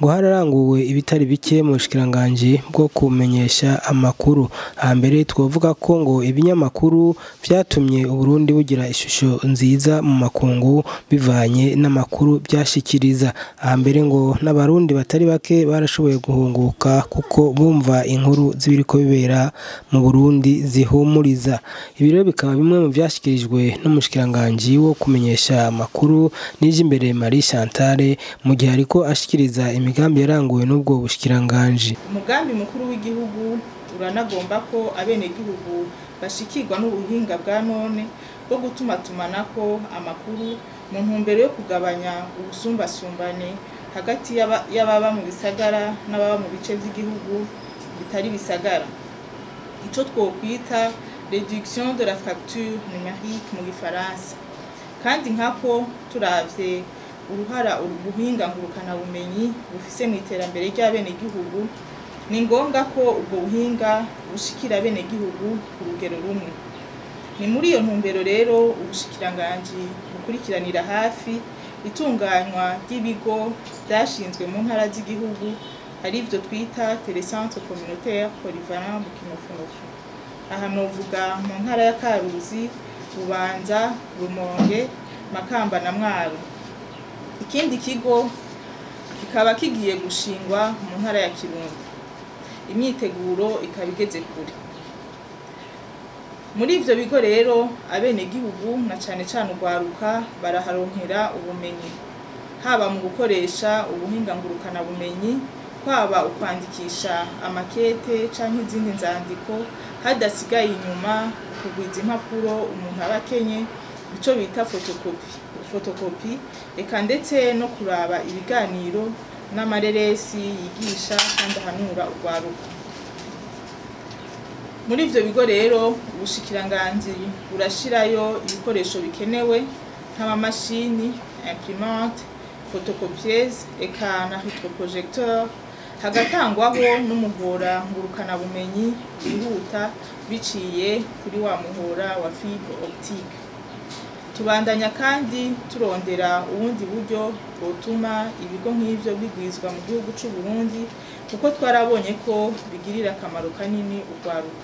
ngo hararanguwe ibitari bike mu bushikiranganji bwo kumenyesha amakuru hambere twovuga ko ngo ibinyamakuru vyatumye Uburundi bugira ishusho nziza mu makungu bivanye n'amakuru vyashikiriza hambere ngo n'abarundi batari bake barashoboye guhunguka kuko bumva inkuru z'ibiriko bibera mu Burundi zihumuriza ibi rero bikaba bimwe mu vyashikirijwe n'umushikiranganji wo kumenyesha amakuru Nijimbere Marie Chantal mu gihe ariko ashikiriza imigambi yaranguwe n'ubwo bushikiranganji umugambi mukuru w'igihugu uranagomba ko abenegihugu bashikirwa n'ubuhinga bwa none bwo gutumatumanako amakuru mu ntumbero yo kugabanya ubusumbasumbane hagati y'aba- y'ababa mu bisagara n'ababa mu bice vy'igihugu bitari bisagara ico twokwita réduction de la fracture numérique mu gifaransa kandi nkako turavye uruhara ubuhinga ngurukanabumenyi bufise mu iterambere ry'abenegihugu ni ngombwa ko ubwo buhinga bushikira abenegihugu ku rugero rumwe ni muri iyo ntumbero rero ubushikiranganji bukurikiranira hafi itunganywa ry'ibigo vyashinzwe mu ntara z'igihugu arivyo twita telecentre communautaire polyvalent mu kinofunofu aha novuga mu ntara ya karuzi bubanza rumonge makamba na mwaro ikindi kigo kikaba kigiye gushingwa mu ntara ya kirundo imyiteguro ikaba igeze kure muri ivyo bigo rero abenegihugu na cane cane urwaruka baraharonkera ubumenyi haba mu gukoresha ubuhinga ngurukanabumenyi kwaba ukwandikisha amakete canke izindi nzandiko hadasigaye inyuma kugwiza impapuro umuntu aba akenye ico bita fotokopi fotokopi eka ndetse no kuraba ibiganiro n'amareresi yigisha kandi ahanura urwaruka muri ivyo bigo rero ubushikiranganji burashirayo ibikoresho bikenewe nk'amamashini imprimante photocopieuse eka na retroprojecteur hagatangwaho n'umuhora ngurukanabumenyi wihuta biciye kuri wa muhora wa fibre optique tubandanya kandi turondera ubundi buryo bwotuma ibigo nk'ivyo bigwizwa mu gihugu c'u Burundi kuko twarabonye ko bigirira akamaro kanini urwaruka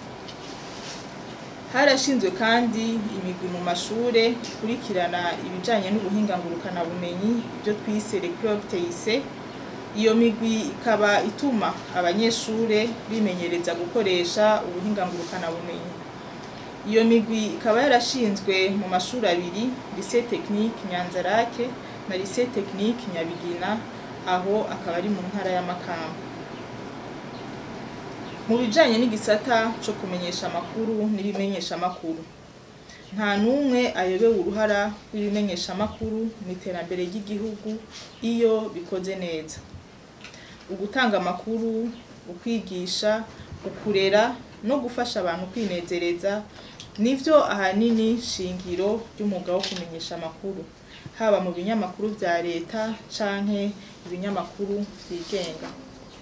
harashinzwe kandi imigwi mu mashure ikurikirana ibijanye n'ubuhinga ngurukanabumenyi ibyo twise les clubs TIC iyo migwi ikaba ituma abanyeshure bimenyereza gukoresha ubuhinga ngurukanabumenyi iyo migwi ikaba yarashinzwe mu mashuri abiri lycée technique Nyanzarake na lycée technique Nyabigina aho akaba ari mu ntara ya Makamba mu bijanye n'igisata co kumenyesha amakuru n'ibimenyesha amakuru nta n'umwe ayobewe uruhara rw'ibimenyesha amakuru mu iterambere ry'igihugu iyo bikoze neza ugutanga amakuru ukwigisha ukurera no gufasha abantu kwinezereza nivyo ahanini shingiro ry'umwuga wo kumenyesha amakuru haba mu binyamakuru vya leta canke ibinyamakuru vyigenga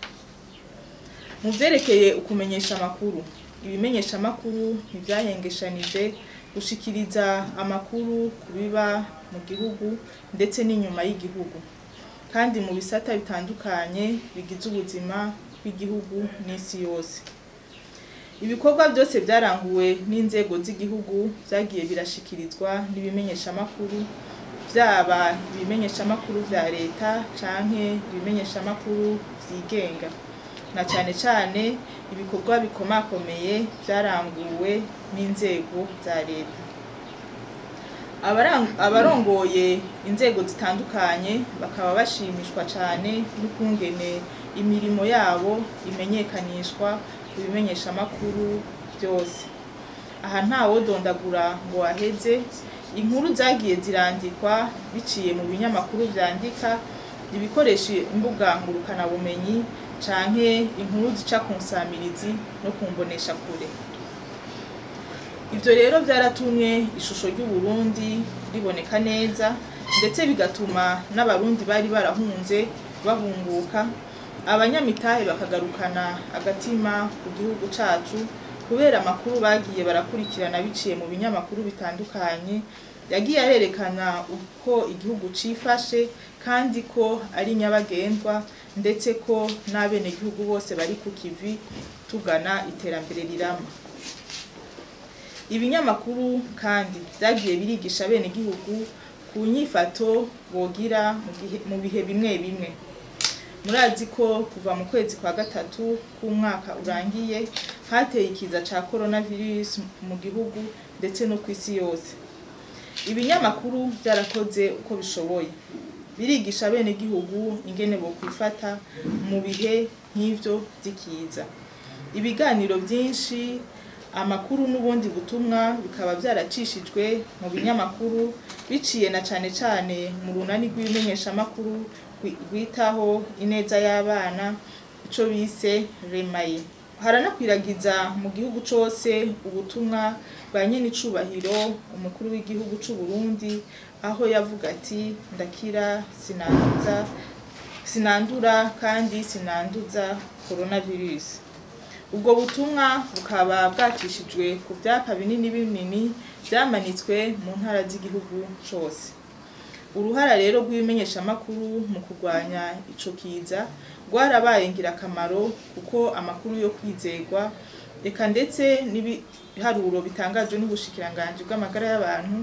mu vyerekeye ukumenyesha amakuru ibimenyesha amakuru ntivyahengeshanije gushikiriza amakuru ku biba mu gihugu ndetse n'inyuma y'igihugu kandi mu bisata bitandukanye bigize ubuzima bw'igihugu n'isi yose ibikorwa byose byaranguwe n'inzego z'igihugu vyagiye birashikirizwa n'ibimenyeshamakuru vyaba ibimenyeshamakuru vya leta canke ibimenyeshamakuru vyigenga na cane cane ibikorwa bikomakomeye vyaranguwe n'inzego za leta Abarang- abarongoye inzego zitandukanye bakaba bashimishwa cane n'ukungene imirimo yabo imenyekanishwa ku bimenyeshamakuru vyose aha ntawodondagura ngo aheze inkuru zagiye zirandikwa biciye mu binyamakuru vyandika ibikoresha imbuga ngurukanabumenyi canke inkuru zica ku nsamirizi no ku mboneshakure ivyo rero vyaratumye ishusho ry'uburundi riboneka neza ndetse bigatuma n'abarundi bari barahunze bahunguka abanyamitahe bakagarukana agatima ku gihugu cacu kubera amakuru bagiye barakurikirana biciye mu binyamakuru bitandukanye yagiye arerekana uko igihugu cifashe kandi ko ari nyabagendwa ndetse ko n'abenegihugu bose bari ku kivi tugana iterambere rirama ibinyamakuru kandi vyagiye birigisha abenegihugu ku nyifato bogira mu gihe- mu bihe bimwe bimwe murazi ko kuva mu kwezi kwa gatatu k'umwaka urangiye hateye ikiza ca coronavirus mu gihugu ndetse no ku isi yose ibinyamakuru byarakoze uko bishoboye birigisha abenegihugu ingene bokwifata mu bihe nk'ivyo vy'ikiza ibiganiro byinshi amakuru n'ubundi butumwa bikaba byaracishijwe mu binyamakuru biciye na cane cane mu runani rw'ibimenyeshamakuru rwi- rwitaho ineza y'abana ico bise remaye haranakwiragiza mu gihugu cose ubutumwa bwa nyenicubahiro umukuru w'igihugu c'u Burundi aho yavuga ati ndakira sinanduza sinandura kandi sinanduza coronavirus ubwo butumwa bukaba bwacishijwe ku byapa binini binini byamanitswe mu ntara z'igihugu cose uruhara rero rw'ibimenyeshamakuru mu kurwanya ico kiza rwarabaye ngirakamaro kuko amakuru yo kwizegwa reka ndetse n'ibiharuro bitangajwe n'ubushikiranganji bw'amagara y'abantu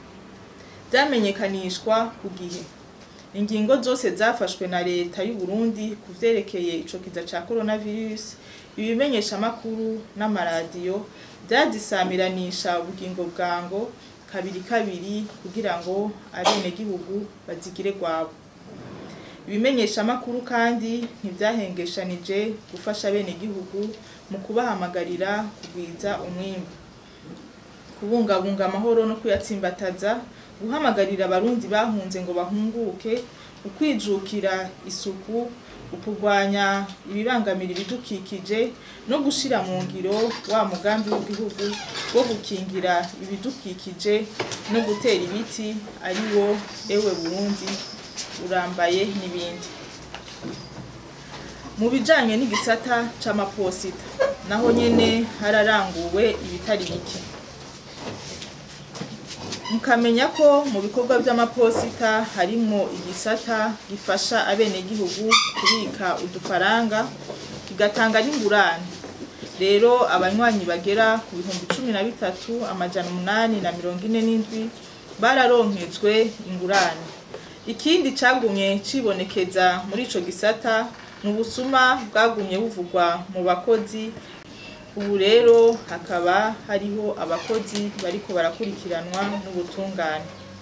byamenyekanishwa ku gihe ingingo zose zafashwe na leta y'u Burundi ku vyerekeye ico kiza ca coronavirus ibimenyeshamakuru n'amaradiyo byazisamiranisha ubugingo bwango kabiri kabiri kugira ngo abenegihugu bazigire gwabo ibimenyeshamakuru kandi ntibyahengeshanije gufasha abenegihugu mu kubahamagarira kugwiza umwimbu kubungabunga amahoro no kuyatsimbataza guhamagarira abarundi bahunze ngo bahunguke ukwijukira isuku ukurwanya ibibangamira ibidukikije no gushira mu ngiro wa mugambi w'igihugu wo gukingira ibidukikije no gutera ibiti ari wo ewe burundi urambaye n'ibindi mu bijanye n'igisata c'amaposita naho nyene hararanguwe ibitari bike mukamenya ko mu bikorwa by'amaposita harimo igisata gifasha abenegihugu kubika udufaranga kigatanga n'ingurane rero abanywanyi bagera ku bihumbi cumi na bitatu amajana umunani na mirongo ine n'indwi bararonkejwe ingurane ikindi cagumye cibonekeza muri ico gisata ni ubusuma bwagumye buvugwa mu bakozi ubu rero hakaba hariho abakozi bariko barakurikiranwa n'ubutungane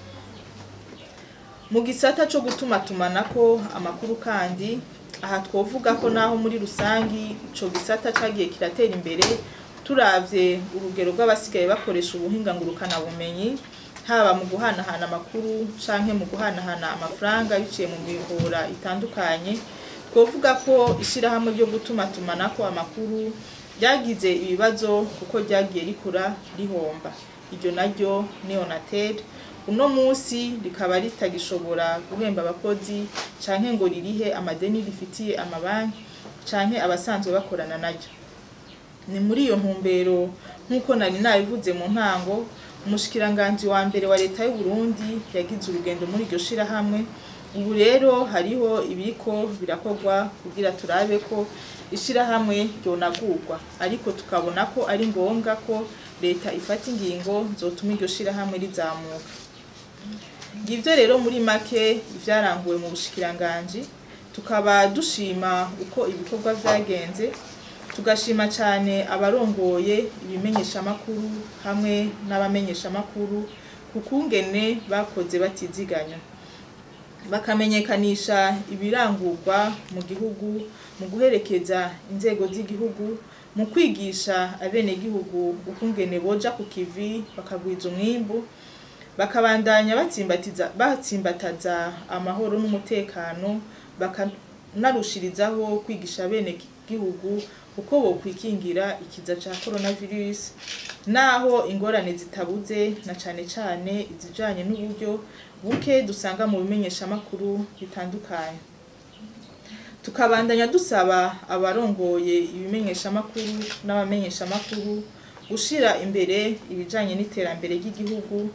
mu gisata co gutumatumanako amakuru kandi aha twovuga ko naho muri rusangi ico gisata cagiye kiratera imbere turavye urugero rw'abasigaye bakoresha ubuhinga ngurukana bumenyi haba mu guhanahana amakuru canke mu guhanahana amafaranga biciye mu mihora itandukanye twovuga ko ishirahamwe ryo gutumatumanako amakuru ryagize ibibazo kuko ryagiye rikura rihomba iryo naryo neonatel uno musi rikaba ritagishobora guhemba abakozi canke ngo ririhe amadeni rifitiye amabanki canke abasanzwe bakorana naryo ni muri iyo ntumbero nk'uko nari nabivuze mu ntango umushikiranganji wa mbere wa leta y'u Burundi yagize urugendo muri iryo shirahamwe ubu rero hariho ibiriko birakorwa kugira turabe ko ishirahamwe ryonagurwa ariko tukabona ko ari ngombwa ko leta ifata ingingo zotuma iryo shirahamwe rizamuka ngivyo rero muri make ivyaranguwe mu bushikiranganji tukaba dushima uko ibikorwa vyagenze tugashima cyane abarongoye ibimenyeshamakuru hamwe n'abamenyeshamakuru ku kungene bakoze batiziganya bakamenyekanisha ibirangurwa mu gihugu mu guherekeza inzego z'igihugu mu kwigisha abenegihugu ukungene boja ku kivi bakagwiza umwimbu bakabandanya batsimbatiza batsimbataza amahoro n'umutekano bakanarushirizaho kwigisha abenegihugu uko bokwikingira ikiza ca coronavirus naho ingorane zitabuze na cane cane izijanye n'uburyo buke dusanga mu bimenyeshamakuru bitandukanye tukabandanya dusaba abarongoye ibimenyeshamakuru n'abamenyeshamakuru gushira imbere ibijanye n'iterambere ry'igihugu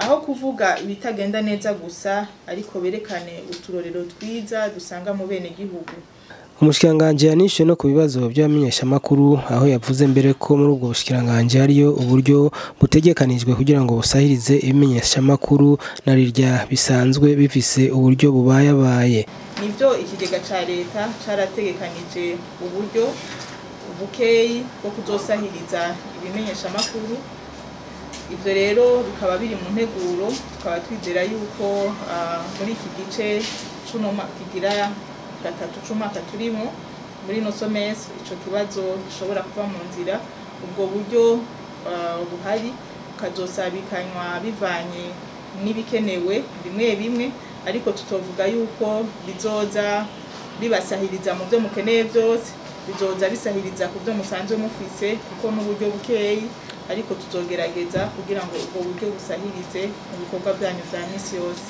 aho kuvuga ibitagenda neza gusa ariko berekane uturorero twiza dusanga mu bene gihugu umushikiranganji yanishuye no ku bibazo by'abamenyeshamakuru aho yavuze mbere ko muri ubwo bushikiranganji hariyo uburyo butegekanijwe kugira ngo busahirize ibimenyeshamakuru na rirya bisanzwe bifise uburyo bubayabaye nibyo ikigega ca leta carategekanije uburyo bukeyi bwo kuzosahiriza ibimenyeshamakuru ivyo rero bikaba biri mu nteguro tukaba twizera yuko ah, muri iki gice cuno ma- kigira gatatu c'umwaka turimo muri ino somesi ico kibazo gishobora kuva mu nzira ubwo buryo ah, buhari bukazosabikanywa bivanye n'ibikenewe bimwe bimwe ariko tutovuga yuko bizoza bibasahiriza mu byo mukeneye byose bizoza bisahiriza ku byo musanzwe mufise kuko n'uburyo bukeyi ariko tuzogerageza kugira ngo ubwo buryo busahirize mu bikorwa byanyu vya misi yose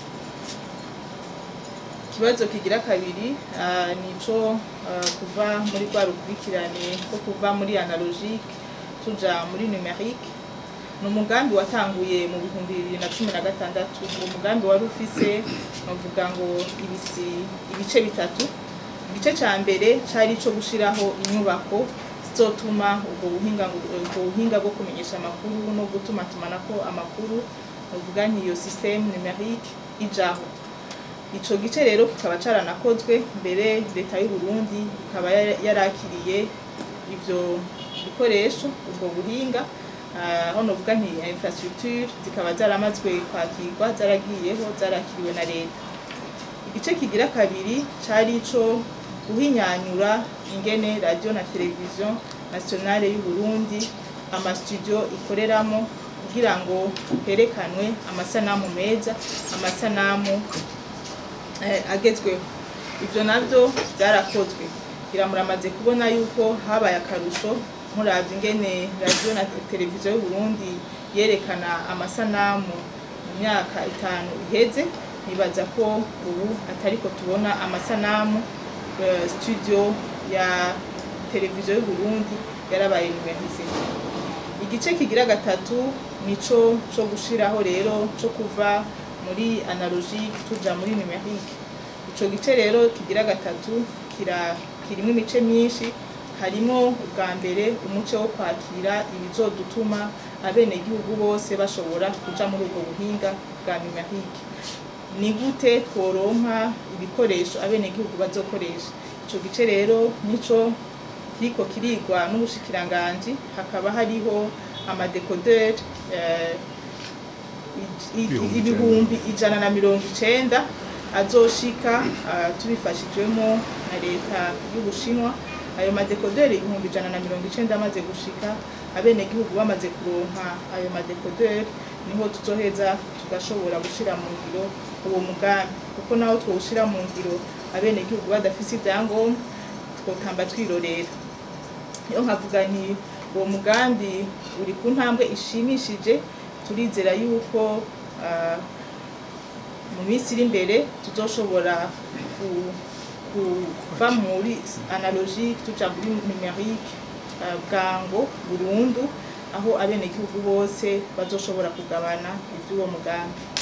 ikibazo kigira kabiri ah, nico ah, kuva muri rwa rukurikirane ko kuva muri analogique tuja muri numerique ni umugambi watanguye mu bihumbi bibiri na cumi na gatandatu uwo mugambi wari ufise novuga ngo ibisi ibice bitatu igice ca mbere cari ico gushiraho inyubako zizotuma ubwo buhinga ubwo buhinga bwo kumenyesha amakuru no gutuma tumanako amakuru novuga nk'iyo systeme numerique ijaho ico gice rero kikaba caranakozwe mbere leta y'u Burundi ikaba yara- yarakiriye ivyo bikoresho ubwo buhinga Ah, aho novuga nti infrastructure zikaba zaramazwe kwakirwa zaragiyeho zarakiriwe na leta igice kigira kabiri cari ico guhinyanyura ingene radio na televiziyo nationale y'u Burundi amastudio ikoreramo kugira ngo herekanwe amasanamu meza amasanamu eh, agezweho ivyo navyo byarakozwe iramuramaze kubona yuko habaye akarusho muravye ingene radio na televiziyo y'u Burundi yerekana amasanamu mu myaka itanu iheze nibaza ko ubu atariko tubona amasanamu eh, studio ya televiziyo y'u Burundi yarabaye numerise igice kigira gatatu nico co gushiraho rero co kuva muri analogique tuja muri numerique ico gice rero kigira gatatu kira kirimo imice myinshi harimo ubwa mbere umuce wo kwakira ibizodutuma abenegihugu bose bashobora kuja muri ubwo buhinga bwa numerique ni gute tworonka ibikoresho abenegihugu bazokoresha ico gice rero nico kiriko kirigwa n'ubushikiranganji hakaba hariho amadekoderi eh, i- i- Ibihumbi ibihumbi ijana na mirongo icenda azoshika ah, tubifashijwemo na leta y'ubushinwa ayo madekoderi ibihumbi ijana na mirongo icenda amaze gushika abenegihugu bamaze kuronka ayo madekoderi niho tuzoheza tugashobora gushira mu ngiro uwo mugambi kuko naho twowushira mu ngiro abenegihugu badafise ivyangombwa twotamba twirorera niyo nkavuga nti uwo mugambi uri ku ntambwe ishimishije turizera yuko ah, mu minsi iri imbere tuzoshobora ku- ku- kuva muri analogique tuja muri numerique ah, bwango burundu aho abenegihugu bose bazoshobora kugabana ivy'uwo mugambi